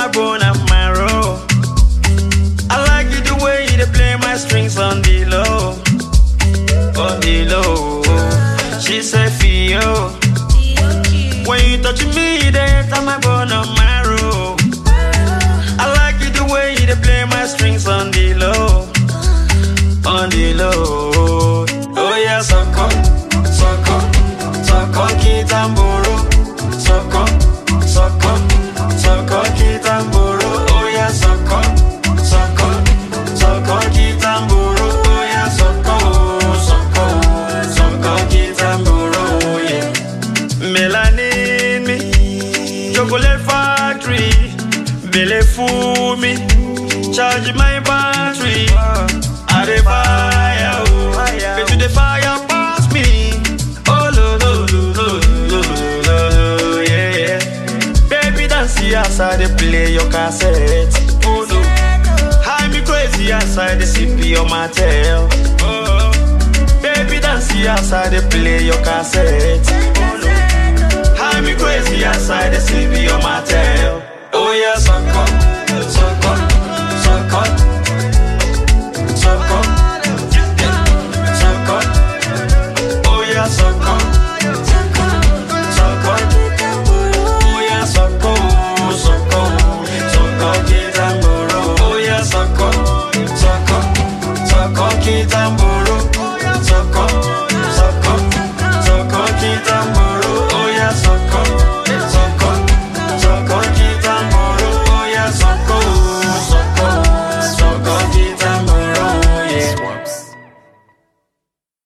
my bone and marrow. I like it the way you dey play my strings on the low, on the low. She said, Fio, when you touch me, they enter my bone and marrow. I like it the way you dey play my strings on the low, on the low. Oh yeah, sucker, sucker, sucker, kitamboro, sucker, sucker, sucker, kitamboro. Oh yeah, sucker, sucker, sucker, kitamboro. Oh yeah, sucker, sucker, sucker, kitamboro. Oh yeah. Melanin me, chocolate factory, belle fool me, charge my battery. I dey fire, oh, bet you the fire pass me. Oh lo lo lo lo lo lo lo, yeah yeah. Baby dance as I dey play your cassette. Oh no, high me crazy as I dey sip your mattel. Oh, baby dance as I dey play your cassette. Oh no. High me crazy outside the city on my tail. Oh yeah, suck up, suck up, suck up, suck up, suck up. Oh yeah, suck up, suck up. Oh yeah, suck up, suck up, suck up, kitamboro. Oh yeah, suck up, suck up, suck up, kitamboro.